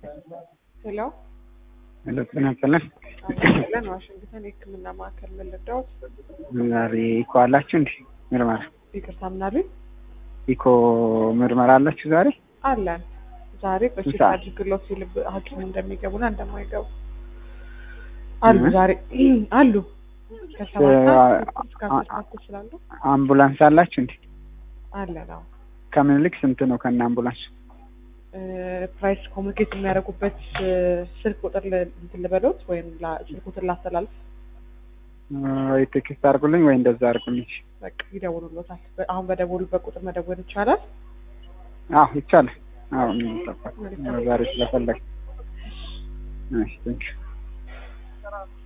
ሄሎ ሄሎ ጤና ይስጥልን። ለን ዋሽንግተን የሕክምና ማዕከል ምን ልርዳዎት? ዛሬ ኢኮ አላችሁ እንዴ? ምርመራ ይቅርታ ምናሉኝ? ኢኮ ምርመራ አላችሁ ዛሬ? አለን ዛሬ በቼክ ሰዓት? አድርግሎት የልብ ሐኪም እንደሚገቡና እንደማይገቡ አሉ እ? ዛሬ አሉ ከሰባት እ- ሰዓት እስከ አ- አስር ሰዓት ስላሉ አምቡላንስ አላችሁ እንዴ? አለን። አዎ ከምኒልክ ስንት ነው ከነ አምቡላንስ? ፕራይስ ኮሚኒኬት የሚያደርጉበት እ፣ ስልክ ቁጥር ል- እንትን ልበሎት ወይም ላ- ስልክ ቁጥር ላስተላልፍ። ወይ ቴክስት አድርጉልኝ ወይ እንደዛ አድርጉልኝ። በቃ ይደውሉሎታል። በ- አሁን በደወሉበት ቁጥር መደወል ይቻላል። አዎ ይቻላል። አዎ ምን ይጠፋል? ዛሬ ስለፈለግ እሺ ቴንኪው